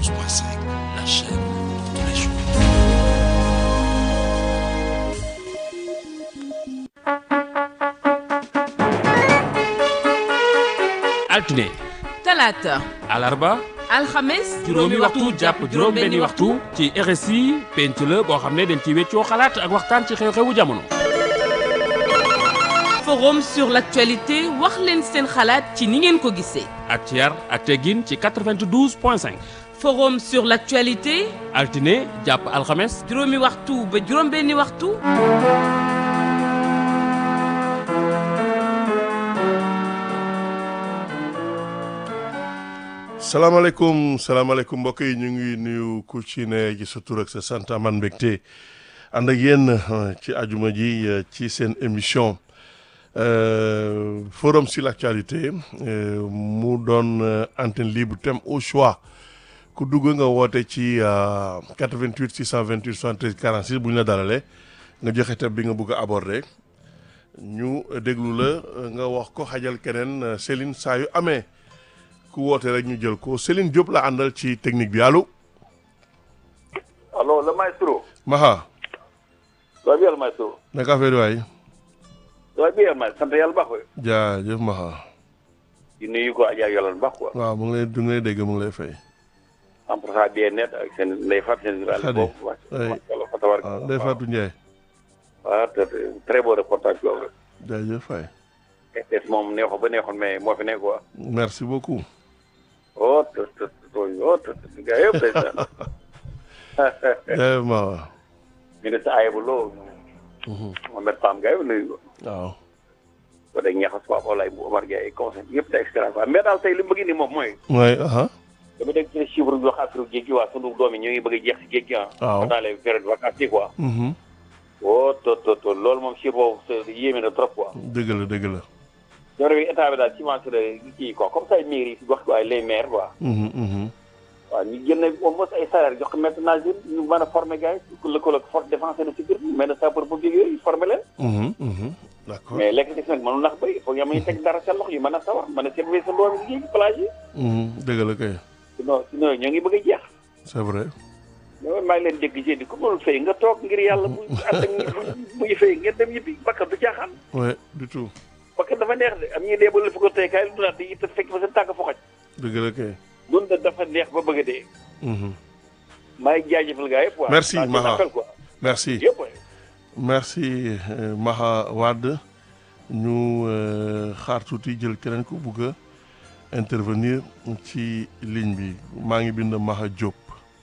92.5, la chaîne de tous les jours. altine talaata alarba alxames juróomi waxtu jàpp juróom benni waxtu ci RSI penc la boo xam ne dañ ci weccoo xalaat ak waxtaan ci xew-xewu jamono forum sur l'actualité wax leen seen xalaat ci ni ngeen ko gisee ak ci yar ak teggin ci 92 point 5 forum sur l'actualité altine jàpp alxames juróomi waxtu ba juróom benni waxtu salaamaaleykum salaamaaleykum mbokk yi ñu ngi nuyu ku ci ne ci sa tur ak sa sant man mbégte ànd ak yéen euh, ci ajuma ji euh, ci seen émission euh, forum sur l'actualité euh, mu doon euh, antenne libre thème au choix ku dugg nga woote ci euh, 88 628 73 46 bu ñu la dalalee nga joxe thème bi nga bëgg a aborder ñu déglu la euh, nga wax ko xajal keneen euh, Céline saa yu amee. ku woote rek ñu jël ko Céline Diop la àndal ci technique bi allo. allo le maestro. Maha. ça va bien le maestro. naka affaire waay. ça va bien maestro sant yàlla baax waay. jaajëf Maha. di nuyu ko Adja yàlla baax quoi. waaw mu ngi lay du ngi lay dégg mu ngi lay fay. en passant bien net ak seen ndey Fatou seen. Khady boobu oui. wala fa tabaraka. waaw Ndeye Fatou Ndiaye. waaw te très beau reportage boobu rek. jaajëf fay. RTS moom neexoon ba neexoon mais moo fi nekk quoi. merci beaucoup. oh te te te oh te te gars yëpp day saan. jaajëf Maha. ministre Ayibou Lo. Mohamed Pam gars yi nuyu ko. waaw. ba day ñaxas Pape Olaye bu Omar Gueye conseil yëpp te extra quoi mais daal tey li mu bëgg ni moom mooy. mooy aha dama dégg ci chiffre bi wax affaire géej gi waa sunu doom yi ñu ngi bëgg a jeex si géej gi ah. waaw. dans les périodes vacances yi quoi. Mhm. oh to to to loolu moom chiffre boobu c'est yéeme na trop quoi. dëgg la dëgg la. jamono bi état bi daal subventionné kii quoi comme ça mairie yi si wax waaye les maires quoi. Mhm, mhm. waaw ñu jël na au moins ay salaire jox ko maître nageur ñu mën a former gars yi lëkkaloo ak force défense et de sécurité mais de sapeur pompier yooyu former leen. Mhm, mhm. d'accord. mais lekk ci nag mënul nax bëri il faut nga ñu teg dara seen loxo yu mën a sawar mën a servir sa doom yi ci plage yi. Mhm, dëgg la kay. sinon sinon ñoo ngi bëgg a jeex. c'est vrai. mais maa ngi leen dégg ci di ku mënul fay nga toog ngir yàlla bu ànd ak bu bu ñu fay ngeen dem yëppi bakkan du caaxaan. ouais du tout. bakkan dafa neex de am ñuy dee ba la fi ko tey kaay lu naat yi te fekk fa seen tànk fu xaj. dëgg la kay. loolu da dafa neex ba bëgg a dee. Mhm. maa ngi jaajëfal gars yëpp. Merci, waaw Maha. appel quoi. merci. yëpp waay. merci euh, Maha Wade ñu euh, xaar tuuti jël keneen ku bugg a intervenir ci ligne bi maa ngi bind Maha Diop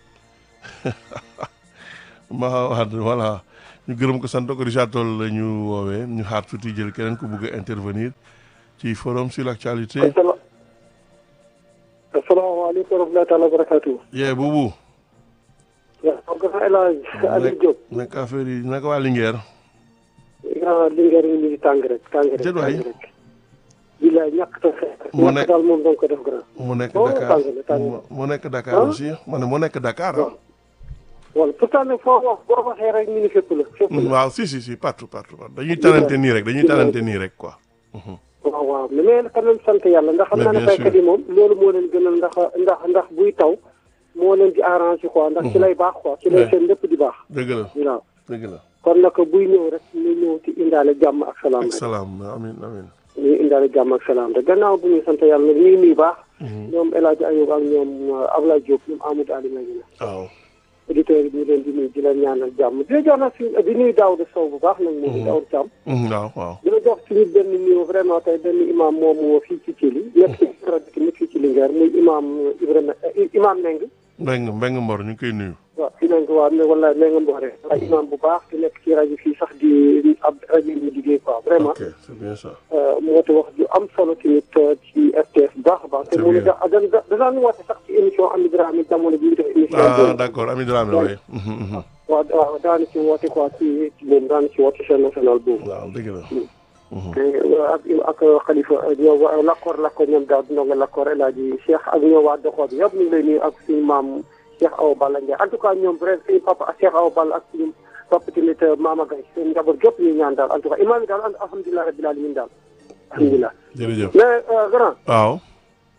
Maha Wade voilà ñu gërëm ko sant ko Richard Toll la ñu woowee ñu xaar tuuti jël keneen ku bugg a intervenir ci forum sur l'actualité Assala asalaamaaleykum wa rahmatulah taala wa barakaatu. yee buubu waaw grand El Hadj Aliou Diop. nekk affaire yi naka waa Linguère grand Linguère yi ñu ngi tàng rek tàng rek Déet waay. tàng rek. bilaay ñàkk ta xeex. Mu ñàkk nekk- daal moom da nga ko def grand. mu nekk Oh, Dakar tàng na, tàng na. mu- mu nekk Dakar Ah. aussi ma ne mu nekk Dakar ah. wala pourtant nag foo wax boo waxee rek ñu ni fépp la fépp la. waaw si si si partout partout dañuy talante nii rek dañuy talante nii rek quoi. waaw waaw mais mais quand même sant yàlla ndax xam Mais naa ne bien baykat sûr. yi moom loolu moo leen gënal ndax ndax ndax buy taw moo leen di arrangé quoi ndax ci lay baax quoi ci lay Ouais. seen lépp di baax. dëgg la waaw dëgg la. kon nag buy ñëw rek ñu ñëw ci indaale jàmm ak salaam ak rek. salaam amin amin ñu indaale jàmm ak salaam rek gannaaw bu ñu sant yàlla nag ñuy nuyu baax. ñoom El Hadj Ayoub ak ñoom uh, Ablaye Diop ñoom Amadou Ali Magina. waaw. auditeurs yi ñu leen di nuyu di leen ñaanal jàmm di la jox nag suñu di nuyu Daouda Sow bu baax nag moom Daouda Thiam. Mhm, waaw waaw. di la jox suñu benn nuyu vraiment tey benn imam moom fii ci Thiel nekk ci rajo tamit fii ci Linguère muy imam Ibrahima eh, imam Meng. Mbeng Mbeng Mbor ñu ngi koy nuyu. waaw fi nañ ko waa ne wala Meng Mbore. waaye imam bu baax di nekk ci rajo fii sax di ab rajo yi ñu liggéey quoi vraiment. ok c'est bien ça. mu woote wax ju am solo tamit ci RTS bu baax a baax. te Très mu ne bien. da da da daan woote sax ci émission Ami Dramé jamono bi ñu def émission. ah boobu. d'accord Ami Dramé waaye. Mhm, mhm. waaw waaw daanu ci woote quoi ci ci moom daanu ci woote chaîne nationale boobu. waaw dëgg la. te ak ak xalifa ñoo waa Lakkoor Lakkoor ñoom daal di ndongo Lakkoor El Hadji Cheikh ak ñoom waa Doxoo bi yëpp ñu ngi lay nuyu ak suñu maam Cheikh Awa Balla Ndiaye en tout cas ñoom vrai suñu papa Cheikh Awa Balla ak suñu papa tamit Mama Gaye seen njaboot gépp ñu ñaan daal en tout cas imaam yi daal alhamdulilah rabbil alamin daal alhamdulilah jërëjëf. mais grand waaw.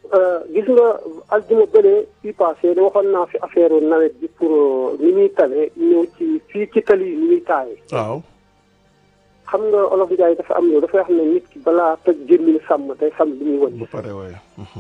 gis nga aljuma bële fii passé da waxoon naa fi affaire nawet bi pour ni muy tawee ñëw ci fii ci tali yi ni muy taawee. waaw xam nga olof Njaay dafa am yow dafay xam ne nit ki balaa toj jëmmi sàmm day xam li muy bu wëcc. pare waaye.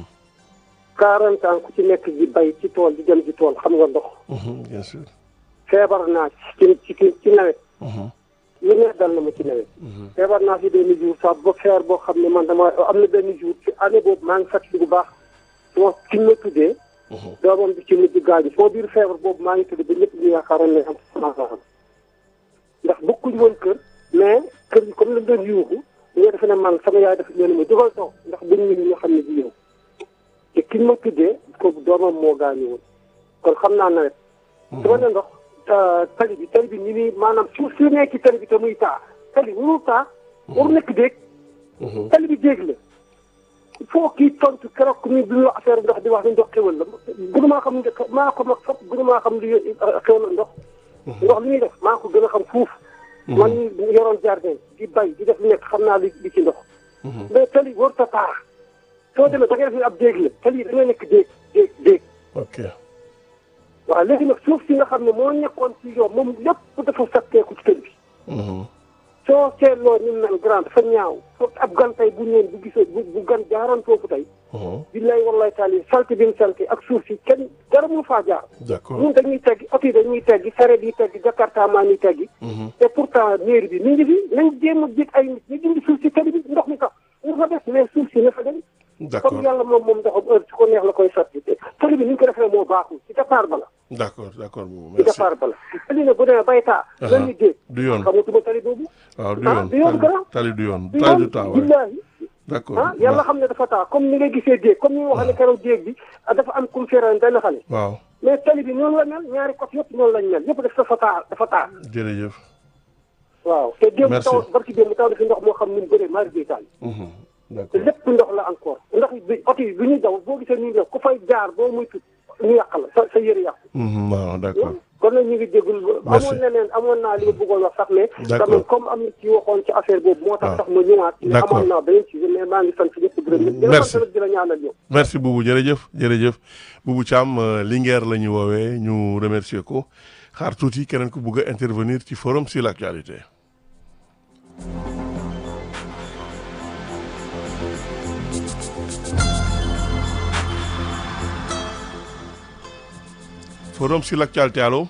40 ans ku ci nekk di bay ci tool di dem ci tool xam nga ndox. bien sûr. feebar naa ci ci ci ci nawet. lu ne dal na ma ci nawet. feebar naa fi benn jour sax ba feer boo xam ne man dama am na benn jour ci année boobu maa ngi fàttali bu baax suma ki ma tuddee. doomam bi ci mujj gaañu soo biir feebar boobu maa ngi tudd ba ñëpp ñu yaakaaroon ne am sama ndax bokkuñ woon kër mais kër gi comme lañ doon yuuxu nga defe ne man sama yaay dafa leen ma jógal toog ndax buñ ñu ñoo xam ne di yow te ki ma tuddee kooku doomam moo gaañu woon kon xam naa nawet. dama ne ndox tali bi tali bi ñu ni maanaam suuf si nekk ci tali bi te muy taa tali warul taa waru nekk déeg tali bi déeg la il faut kii tontu keroog ni bi ñu wax affaire ndox di wax ni ndox xewal la gënu maa xam ne maa ko mag fop gënu maa xam li xewal la ndox ndox li ñuy def maa ko gën a xam fuuf man ñu yoroon jardin di bay di def lu nekk xam naa li li ci ndox mais tali warut a taa soo demee da ngay def ni ab déeg la tali yi da ngay nekk déeg déeg déeg ok. waaw léegi nag suuf si nga xam ne moo nekkoon ci yoon moom lépp dafa satteeku ci kër bi soo seetloo ñu mel grand dafa ñaaw foofu ab gan tey bu ñëwee bu gisee bu bu gan jaaroon foofu tey billaay wallaay taal yi salti bi mu salti ak suuf si kenn dara mu faa jaar d'accord. ñun dañuy teggi oto yi dañuy teggi sareet yi teggi jakarta maa ñuy teggi te pourtant mairie bi mi ngi fi nañ jéem a jég ay nit ñu dindi suuf si tali bi ndox mi sax ñu fa des mais suuf si na fa dem d'accord comme yàlla moom moom ndoxam heure su ko neex la koy sotti te tali bi ni ñu ko defee moo baaxul ci départ ba la d'accord d'accord boobu ci merci. départ ba la tali ne bu demee bay taa lan ñu dégg du yoon xamatuma tali boobu waaw du ah yoon du yoon grand tali du yoon du tali du yoon taa waaye billaahi d'accord. ah yàlla xam ne dafa taa comme ni nga gisee déeg comme ni nga waxee ne keroog déeg bi ah, dafa am kum feeraan benn xale waaw mais tali bi noonu la mel ñaari côté yëpp noonu lañ mel yëpp dafa taa dafa taa jërëjëf. waaw te démb Merci. taw barki démb taw dafi ndox moo xam ni mu bëree mari day taal Mhm. te d'accord. lépp ndox la encore ndax bi oto yi bi ñuy daw boo gisee ñuy def ku fay jaar boo muy tut ñu yàq la sa sa yëre yàqu Mhm, waaw d'accord. kon nag ñu ngi jégul Merci. amoon na leen amoon naa li ma bëggoon wax sax mais D'accord. quand même comme am na ci waxoon ci affaire boobu moo Ah. tax sax ma ñëwaat mais D'accord. amoon naa beneen ci mais maa ngi sant ñëpp gërëm ñëpp di la Merci. sant nag di la ñaanal yow merci Boubou jërëjëf jërëjëf Boubou Thiam euh, Linguère la ñu woowee ñu remercier ko xaar tuuti keneen ku bugg a intervenir ci forum sur l'actualité. forum sur l'actualité allo.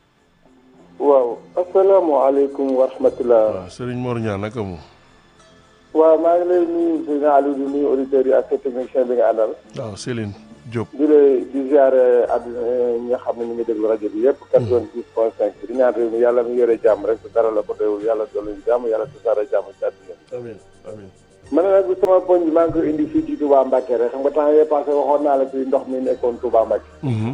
waaw asalaamaaleykum wa rahmatulah. waaw Serigne Mor Niang naka mu. waaw maa ngi lay nuyu Seydina Aliou di nuyu auditeurs yi ak sa technicien bi nga àndal. waaw Céline Diop. di lay di ziare àdduna ñi nga xam ne ñu ngi déglu rajo bi yëpp. 92 point 5 di ñaan réew mi yàlla mi yore jàmm rek dara la ko doyul yàlla dolli ñu jàmm yàlla tasaare jàmm ci àdduna bi. amiin amiin. man nag bu sama poñ bi maa ngi koy indi fii ci Touba Mbacke rek xam nga temps yii passé waxoon naa la ci ndox mi nekkoon Touba Mbacke. Mhm.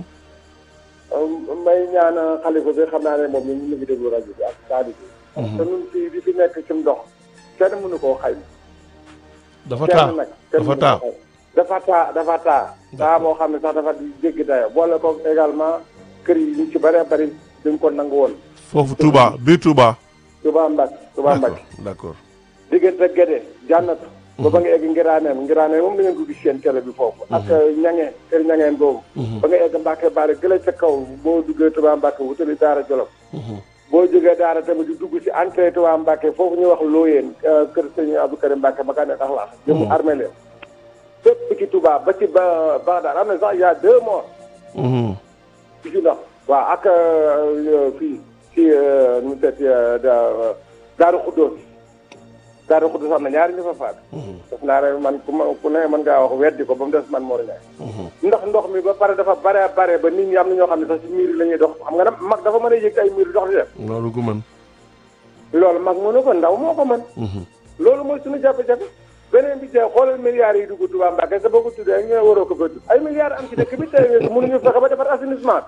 may ñaan xalifa bi xam naa ne moom ñun ñu ngi déglu rajo bi ak taali bi. parce que ñun fii di fi nekk ci ndox kenn mënu koo xayma. dafa taa kenn nag kenn dafa mënu taa. koo xayma. dafa taa dafa taa. taa boo xam ne sax dafa di jéggi dayo boole ko également kër yi ñu ci bëree bëri dañ ko nangu woon. foofu Touba biir Touba. Touba Mbacke Touba d'accord Mbacke. d'accord. diggante Gédé jànnatu. ba ba nga egg Ngiraaneen Ngiraaneen moom da ngeen ko gis seen télé bi foofu. ak ñangeen kër ñangeen boobu. ba nga egg Mbacke Bari gële ca kaw boo duggee Touba Mbacke wutali Daara Jolof. boo jógee Daara tamit di dugg ci entrée Touba Mbacke foofu ñuy wax Looyeen kër sëñ Abdou Karim Mbacke ma kaa ne tax laax. jëmu armée leen. fépp ci Touba ba ci ba Bagdad am na sax y a deux morts. Mhm. ci si ndox waaw ak euh, fii ci euh, nu mu tëdd da Daaru Xuddoos Daaru Xuddoos am na ñaari ñu fa faat def naa ne man ku ma ku ne mën ngaa wax weddi ko ba mu des man Mor Ndiaye ndax ndox mi ba pare dafa bare bare ba nit ñi am na ñoo xam ne sax ci miir yi la ñuy dox xam nga nag mag dafa mën a yëg ay miir dox di dem loolu gu mën. loolu mag mënu ko ndaw moo ko mën loolu mooy suñu jafe-jafe beneen bi tey xoolal milliards yi dugg Touba Mbacke sa boo ko tuddee ñu ne waroo ko fa tudd ay milliards am ci dëkk bi tey mënuñu fexe ba defar assainissement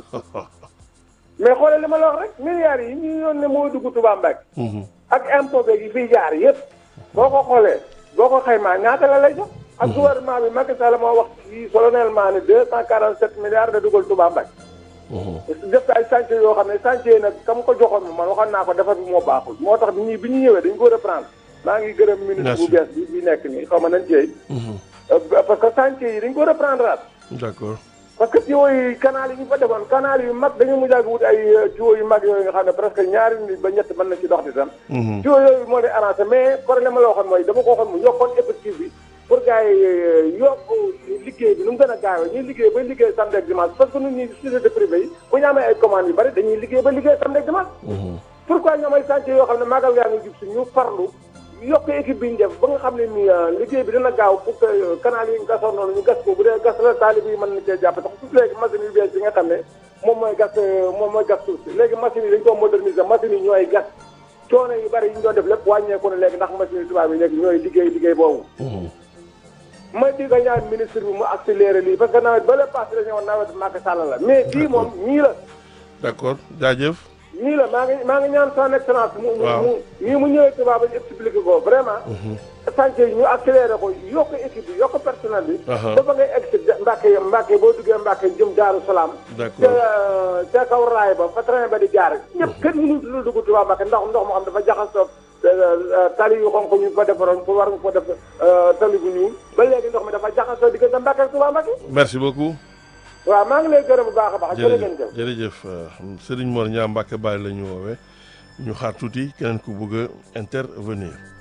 mais xoolal li ma la wax rek milliards yi ñu yoon ne moo dugg Touba Mbacke ak impôt beeg yi fiy jaar yëpp boo ko xoolee boo ko xaymaa ñaata la lay jox ak gouvernement bi Macky Sall moo wax fii solennellement ne deux cent quarante sept milliards da dugal Touba Mbacke def ay chantier yoo xam ne chantier nag kam ko joxoon man waxoon naa ko defar bi moo baaxul moo tax bi ñuy bi ñu ñëwee dañ ko reprendre maa ngi gërëm ministre bu Merci. bees bi bi nekk nii xaw ma nañ ceey parce que chantier yi dañ ko reprendre at d'accord parce que tuyaux yi canal yi ñu fa defoon canal yu mag dañu mujj a wut ay tuyaux yu mag yooyu nga xam ne presque ñaari nit ba ñett mën na ci dox di tam Mhm. tuyaux yooyu moo lay arrangé mais problème la waxoon mooy dama ko waxoon mu yokkoon effectif bi pour gars yi yokk liggéey bi nu mu gën a gaawee ñuy liggéey ba liggéey samedi ak dimanche parce que ñun ñi société privée yi bu ñu amee ay commandes yu bari dañuy liggéey ba liggéey samedi ak dimanche Mhm. pourquoi ñoom ay chantier yoo xam ne magal gaa ngi jub si ñu farlu yokk équipe bi ñu def ba nga xam ne ni liggéey bi dina gaaw pour que canal yi ñu gasoon noonu ñu gas ko bu dee gas la taalib yi mën na cee jàpp tax tout léegi machine yu bees yi nga xam ne moom mooy gas moom mooy gas suuf si léegi machine yi dañu ko moderniser machine yi ñooy gas coono yu bari yi ñu doon def lépp wàññeeku na léegi ndax machine yi tubaab yi léegi ñooy liggéey liggéey boobu Mhm. may di nga ñaan ministre bi mu accéléré lii parce que nawet ba la passé dañu woon nawet Macky Sall la mais bii moom ñii la d'accord jaajëf nii la maa ngi maa ngi ñaan son excellence mu mu Waaw. mu nii mu ñëwee tubaab ñu expliqué ko vraiment chantier yi ñu accéléré ko yokk équipe bi yokk personnel bi Aha. ba ba ngay egg si Mbàkke Mbàkke boo duggee Mbàkke jëm Daaru Salaam D'accord. ca ca kaw raay ba fa train ba di jaar ñëpp kenn mënu lu dugg tubaab Mbàkke ndax ndox moo xam dafa jaxasoo tali yu xonk ñu fa defaroon pour war nga ko def tali bu ñuul ba léegi ndox mi dafa jaxasoo diggante Mbàkke ak tubaab Mbàkke merci beaucoup waaw maa ngi lay gërëm bu baax a baax jërë ngeen jërëjëf jëf jërëjëf euh, Serigne Mor Niang Mbacke Baye la ñu woowee ñu xaar tuuti keneen ku bëgg a intervenir